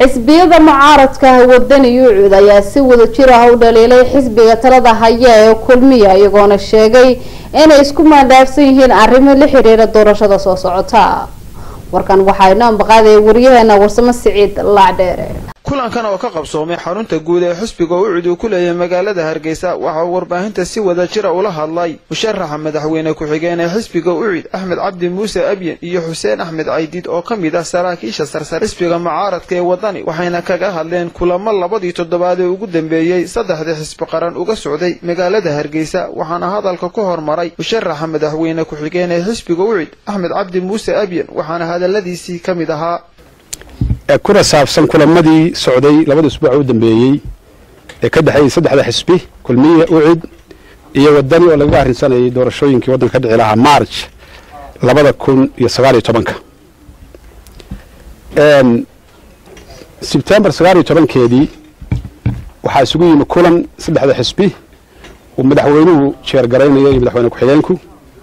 xisbiyada mucaaradka wadani yuucud ayaa si wada jir ah u dhaliilay xisbiga talada haya ee kulmiya iyagoona sheegay inay isku maandhaafsan yihiin arrimo la xiriira doorashada soo socota warkan waxaa inoo ambaqaadaya wariyaheena warsamo siciid laacdheere kulankan oo ka qabsoomay xarunta guud ee xisbiga ucud uu ku leeyahay magaalada hargeysa waxa uu warbaahinta si wada jira ula hadlay musharaxa madaxweyne ku-xigeen ee xisbiga ucud axmed cabdi muuse abyen iyo xuseen axmed caydiid oo ka mid ah saraakiisha sarsare xisbiga mucaaradka ee wadani waxayna kaga hadleen kulamo labadii toddobaad ee ugu dambeeyey saddexdii xisbi qaran uga socday magaalada hargeysa waxaana hadalka ku hormaray musharaxa madaxweyne ku-xigeen ee xisbiga ucud axmed cabdi muuse abyen waxaana hadaladiisii ka mid ahaa kuna saabsan kulamadii socday labada usbuuc u dambeeyey ee ka dhexeeyey saddexda xisbi kulmiye ucid iyo wadani oo lagaga arrinsanayay doorashooyinkii waddanka ka dhici lahaa march labada kun iyo sagaal iyo tobanka sebtembar sagaal iyo tobankeedii waxaa isugu yimi kulan saddexda xisbi uu madaxweynuhu jeergaraynaya iyo madaxweyne ku-xigeenku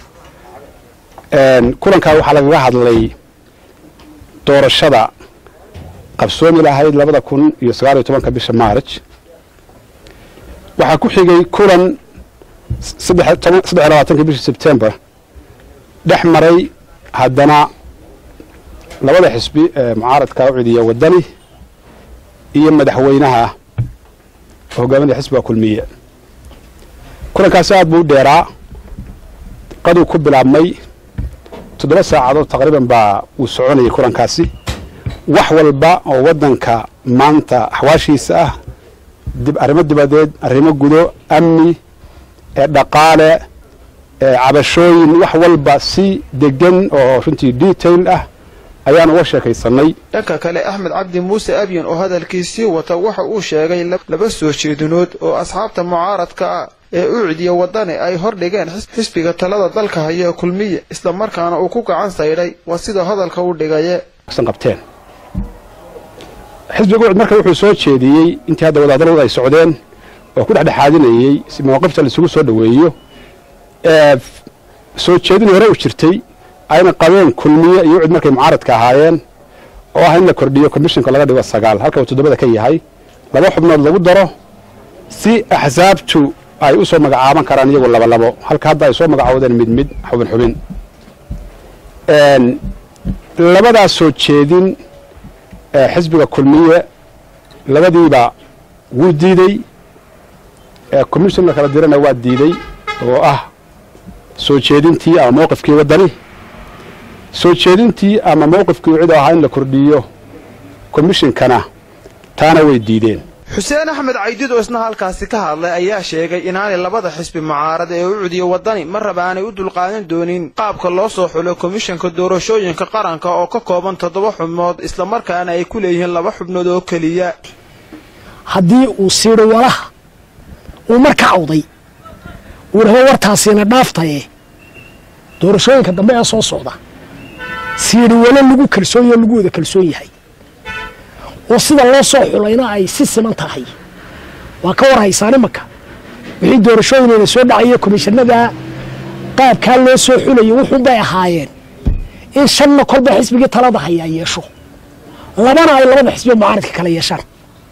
kulankaa waxaa lagaga hadlay doorashada qabsoomi lahayd labada kun iyo sagaal iyo tobanka bisha march waxaa ku xigay kulan saddex iyo labaatanka bisha sebtembar dhex maray haddana labada xisbi ee mucaaradka ucidiya wadani iyo madaxweynaha hogaaminaya xisbiga kulmiye kulankaasi aad buu u dheeraa qaduu ku bilaabmay toddoba saacadood taqriiban baa uu soconayay kulankaasi wax walba oo waddanka maanta axwaashiisa ah arrimo dibadeed arrimo gudo amni dhaqaale cabashooyin wax walba si degan oo runtii detail ah ayaan uga sheekaysanay dhanka kale axmed cabdi muuse abyen oo hadalkiisii wata waxa uu sheegay laba soo jeedinood oo asxaabta mucaaradka ah ee ucidiya wadani ay hordhigeen xisbiga talada dalka haya kulmiye islamarkaana uu ku gacan saydhay waa sida hadalka u dhigaye qabteen xisbiga ucud marka wuxuu soo jeediyey intii hadda wadahadalladu ay socdeen oo ku dhexdhexaadinayey si mawaaqifta laisugu soo dhoweeyo soo jeedin hore u jirtay ayna qabeen kulmiye iyo ucud markay mucaaradka ahaayeen oo ah in la kordhiyo commissionka laga dhigo sagaal halka uu toddobada ka yahay laba xubnood lagu daro si axsaabtu ay u soo magacaaban karaan iyagu labalabo halka hadda ay soo magacoodeen mid mid xubin xubin labadaas soo jeedin xisbiga kulmiye labadiiba wuu diidey commission la kala dirana waa diidey oo ah soo jeedintii ama mowqifkii waddani soo jeedintii ama mowqifkii cid oo ahaa in la kordhiyo commishonkana taana way diideen xuseen axmed caydiid oo isna halkaasi ka hadlay ayaa sheegay inaanay labada xisbi mucaarad ee ucudiya wadani mar raba aanay u dulqaadan doonin qaabka loo soo xulo komishanka doorashooyinka qaranka oo ka kooban toddoba xubnood islamarkaana ay ku leeyihiin laba xubnood oo keliya haddii uu siidho walaha uu mar ka cawday uu rabo wartaasiina dhaaftaye doorashooyinka dambe ee soo socda siidhi walo lagu kalsoonyo lagu wada kalsoon yahay oo sida loo soo xulayna ay si siman tahay waa ka war haysaan imanka wixii doorashooyinayna soo dhacaya komishanada qaabkaa loo soo xulayo wuxuunbay ahaayeen in shanna kolba xisbigii talada hayaa yeesho labana ay labada xisbiga mucaaradka kala yeeshaan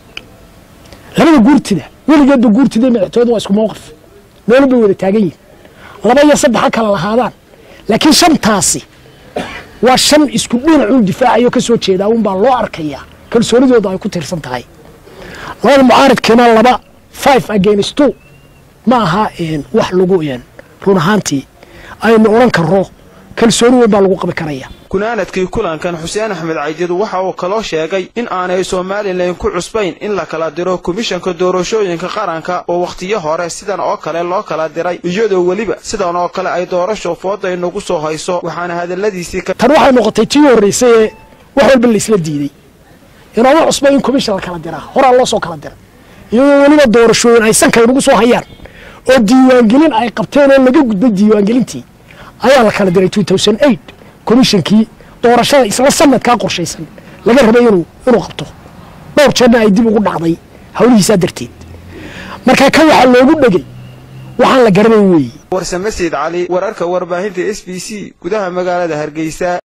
labada guurtida weligeedba guurtida madaxtooyadu waa isku mowqif meelu bay wada taagan yihin laba iyo saddex ha kala lahaadaan laakiin shantaasi waa shan isku dhinacuu difaacayo ka soo jeedaa unbaa loo arkayaa kalsoonidooda ay ku tiirsan tahay labada mucaaradkiina laba five against two ma aha wax lagu run ahaantii aynu odhan karro kalsooni weyn baa lagu qabi karaya gunaanadkii kulankan xuseen axmed caydiid waxa uu kaloo sheegay in aanay somalilan ku cusbayn in la kala diro komishanka doorashooyinka qaranka oo wakhtiyo hore sidan oo kale loo kala diray iyadoo weliba sidan oo kale ay doorasho fooda inagu soo hayso waxaana hadaladiisii tan waxay noqotay tii horraysay ee wax walba laisla diiday inaama cusba in komishan la kala diraa horaa loo soo kala diray iyadoo weliba doorashooyin ay sanka inagu soo hayaan oo diiwaangelin ay qabteen oo laga gudbay diiwaangelintii ayaa la kala diray komishankii doorashada isla sanadkaa qorshaysan laga rabay inuu qabto dhowr jeerna ay dib ugu dhacday hawlihiisaa darteed marka kan waxaa loogu dhegay waxaan la garanayn weeye warsame sayid cali wararka warbaahinta s b c gudaha magaalada hargeysa